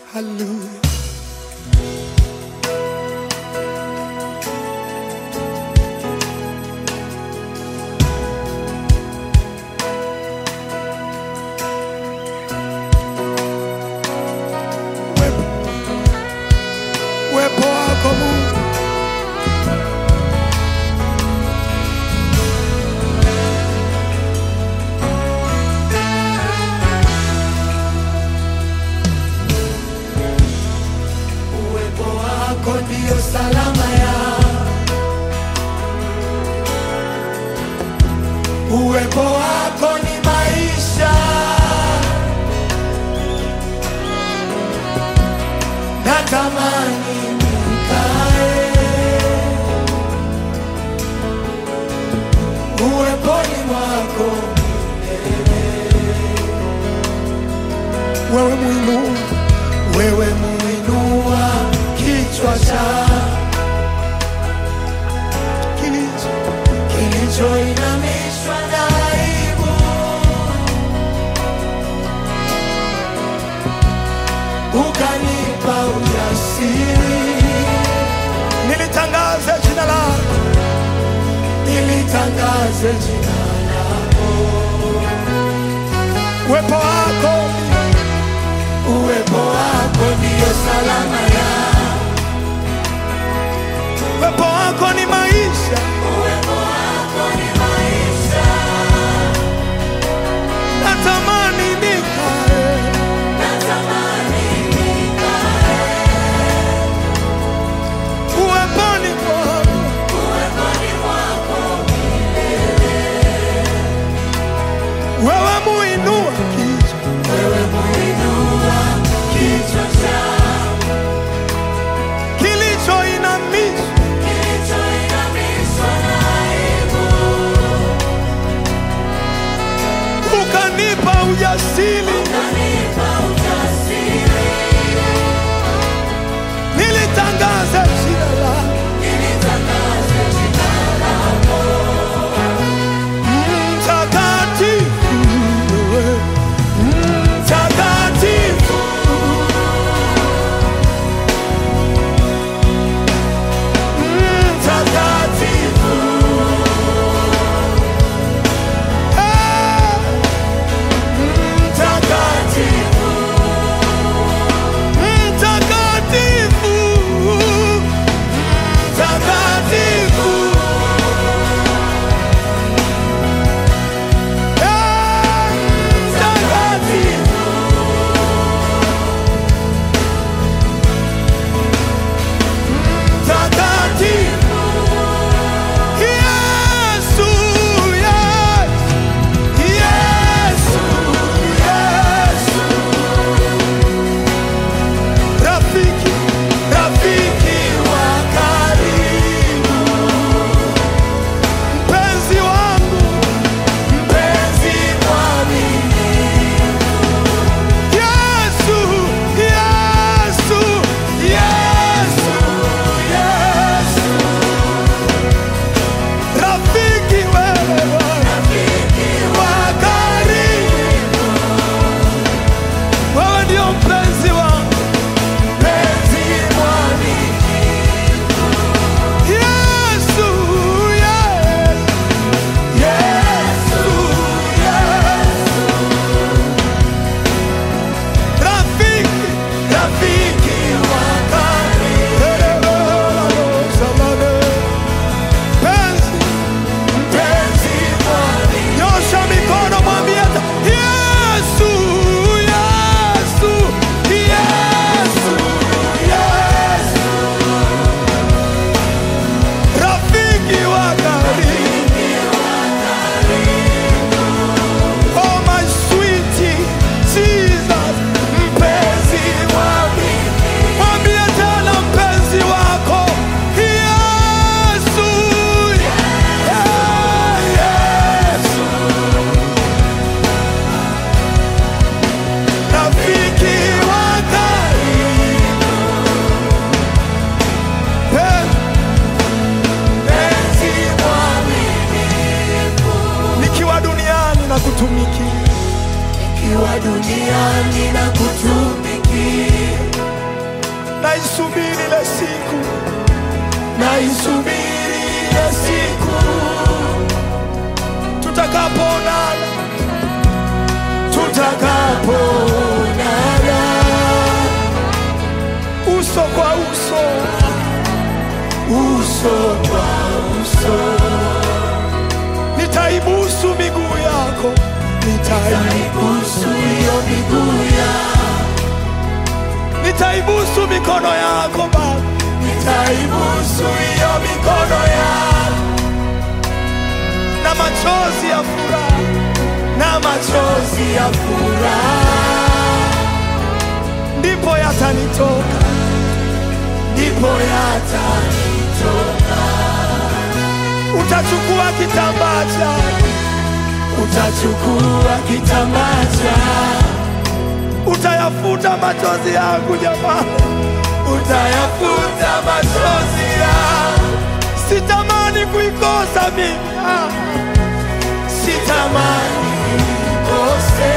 Hallelujah. Uwepo uwepo wako Mungu, uwepo wako ndio salama ya uwepo wako ni maisha natamani nikae uweponi mwako wewe muinua wewe muinua kichwa cha kilicho kilichoinamishwa na aibu ukanipa ujasiri nilitangaze jina lako nilitangaze jina lako uwepo wako uwepo wako ndiyo salama ya uwepo wako ni maisha natamani nikae uweponi mwako wewe muinua kichwa kilichoinamishwa ukanipa ujasiri nilitangaza jina lako mtakatifu wewe, mtakatifu mtakatifu Eh, mtakatifu mtakatifu mtakatifu Eh, mtakatifu mtakatifu Yesu, Yesu, Yesu, rafiki, rafiki wa karibu, mpenzi wangu, mpenzi mwaminifu. Yesu, Yesu, Yesu, Yesu, rafiki wewe wa karibu, wewe ndio mpenzi wangu, mpenzi mwaminifu. Yesu, Yesu, Yesu, Yesu, rafiki, rafiki wa karibu, mpenzi mpenzi mwaminifu. Nyosha mikono mwambie hata Yesu, Yesu, Yesu, Yesu. Rafiki wa karibu. Oh my sweetie Jesus, mpenzi mwaminifu. Mwambie tena mpenzi wako Yesu, yeah, Yesu. Rafiki wa karibu. Mpenzi mwaminifu. Nikiwa duniani na kutumikia, Nikiwa duniani na kutumikia, naisubiri ile siku, naisubiri ile siku tutakapoonana, tutakapoonana uso kwa uso, uso kwa uso. Nitaibusu miguu yako, nitaibusu hiyo miguu yako, nitaibusu mikono yako Baba, nitaibusu hiyo mikono yako na machozi ya furaha, na machozi ya furaha ndipo yatanitoka, ndipo yatanitoka. Utachukua kitambaa chako, utachukua kitambaa chako, utayafuta machozi yangu jamani, utayafuta machozi yangu. Sitamani kuikosa mimi, ah. sitamani kuikose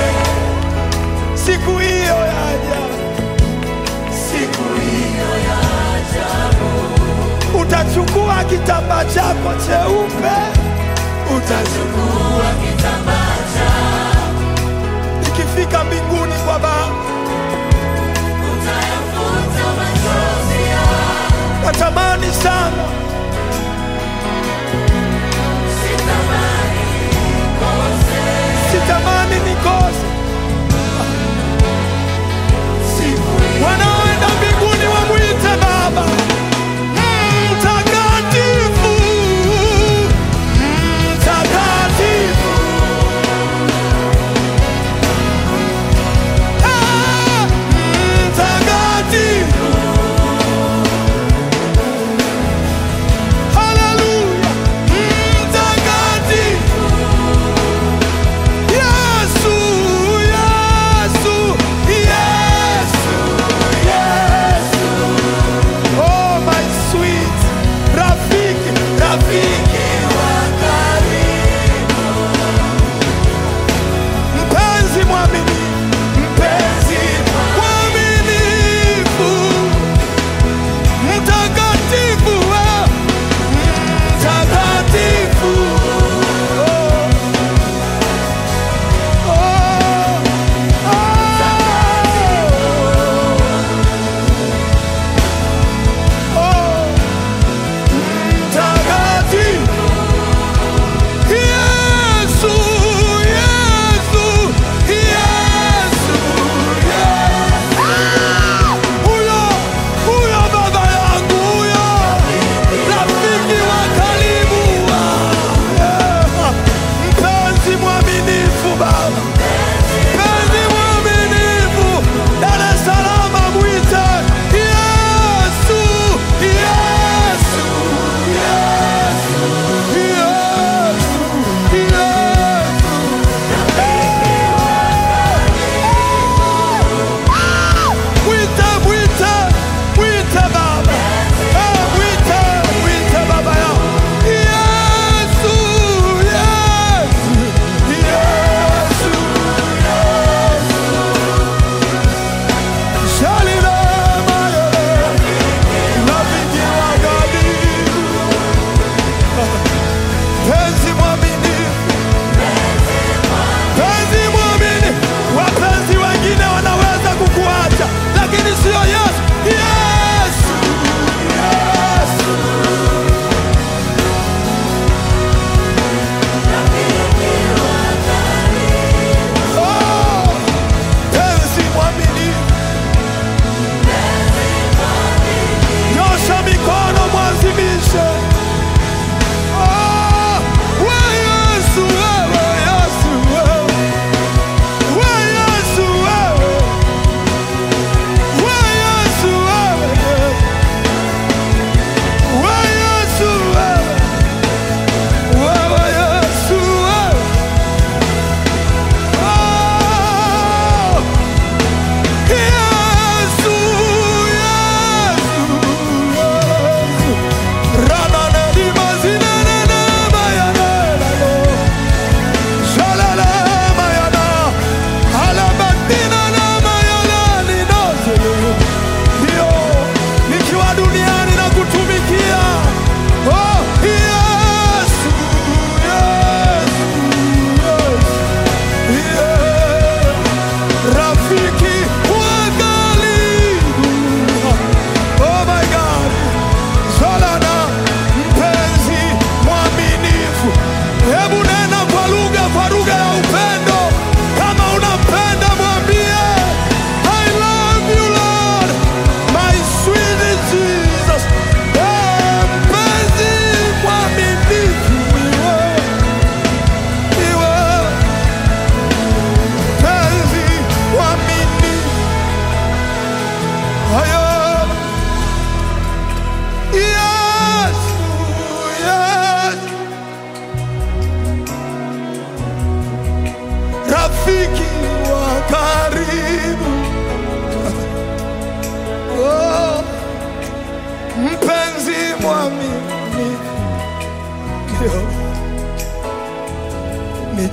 siku hiyo yaja, siku hiyo yaja. Utachukua kitambaa chako cheupe, utachukua kitambaa chako, ikifika mbinguni kwa Baba utayafuta machozi yako. Natamani sana sitamani nikose wanaoenda mbinguni wamwite Baba mtakatifu, mtakatifu.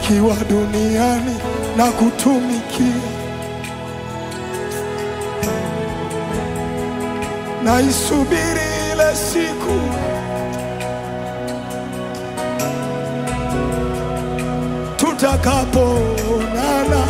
nikiwa duniani na kutumikia, naisubiri ile siku tutakapoonana,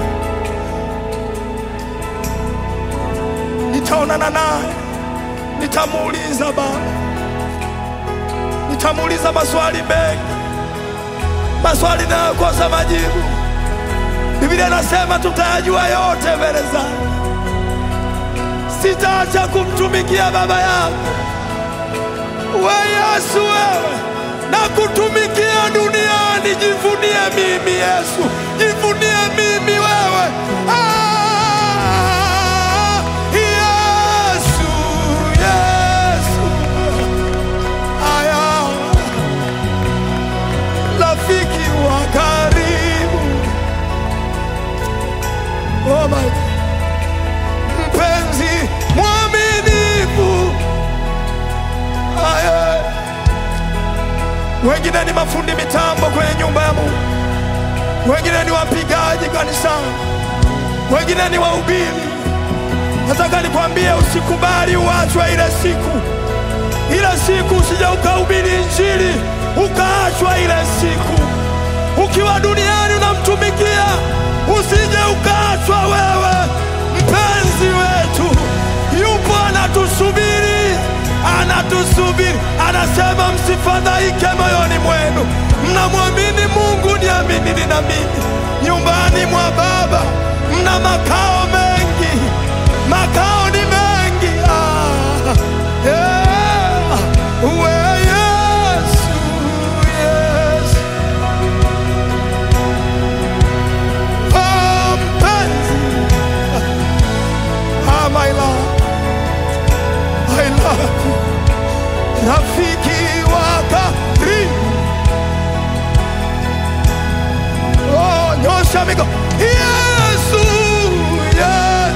nitaonana naye, nitamuuliza Baba, nitamuuliza maswali mengi, maswali nayokosa majibu. Biblia inasema tutayajua yote mbele zake. Sitaacha kumtumikia Baba yangu. We Yesu, wewe na kutumikia duniani. Jivunie mimi Yesu, jivunie mimi wewe. Ah, Yesu, Yesu, aya, rafiki wa karibu, oh my God. mpenzi mwaminifu, aya wengine ni mafundi mitambo kwenye nyumba ya Mungu, wengine ni wapigaji kanisani, wengine ni wahubiri. Nataka nikwambie, usikubali uachwe ile siku, ile siku usije ukahubiri Injili ukaachwa ile siku. Ukiwa duniani unamtumikia, usije ukaachwa wewe. Mpenzi wetu yupo anatusubiri, anatusubiri, anasema msifadhaike moyoni mwenu, mnamwamini Mungu, niaminini na mimi. Nyumbani mwa Baba mna makao mengi, makao ni mengi. Ah, yeah. We Yesu, Yesu. Oh, mpenzi. Ah, my love. I love you. Rafiki wa karibu. Oh, nyosha mikono. Yesu, yes.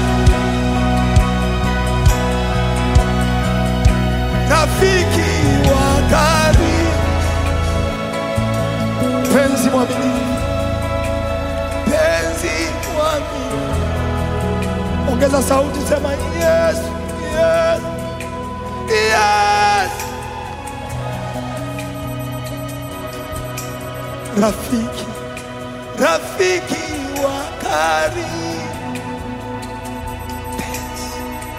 Rafiki wa karibu. Penzi mwaminifu. Penzi mwaminifu. Ongeza sauti, sema yes, yes, yes. Rafiki, rafiki wa karibu. Penzi,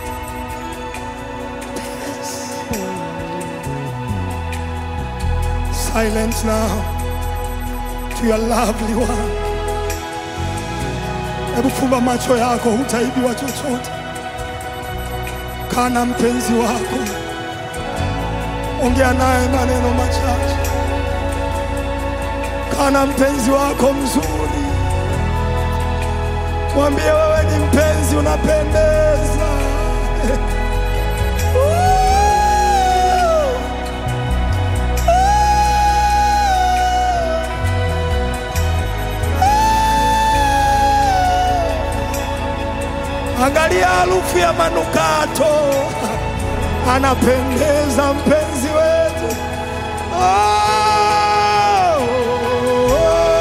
penzi. Silence now to your lovely one. Hebu fumba macho yako, hutaibiwa chochote. Kaa na mpenzi wako, ongea naye maneno machache. Kaa na mpenzi wako mzuri, mwambie wewe ni mpenzi, unapendeza. Angalia harufu ya manukato, anapendeza mpenzi wetu. Oh,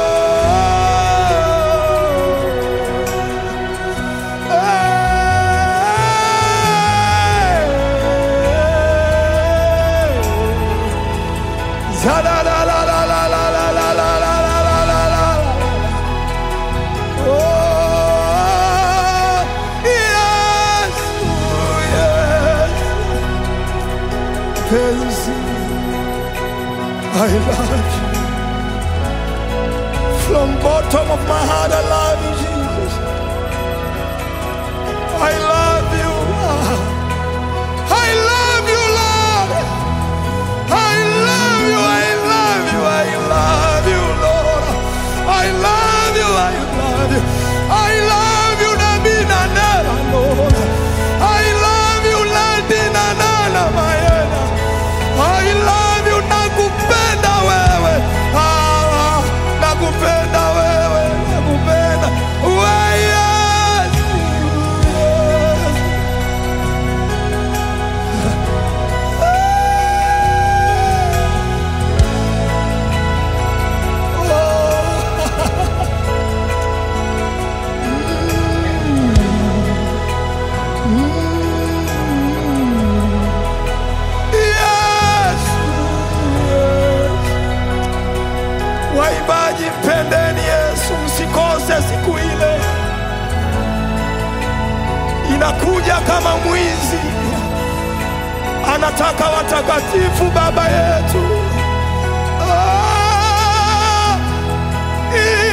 Oh, yes, yes. Penzi, I love you. From bottom of my heart, I love you, Jesus. I love you. I love you, Lord. I love you. I love you. I love you, Lord. I love you. I love you. I love you, Nabina Nana, Lord. I love you, Latina Nana, Mayena. I love you, nakupenda wewe. Ah, nakupenda wewe, nakupenda. anakuja kama mwizi, anataka watakatifu, Baba yetu. Ah,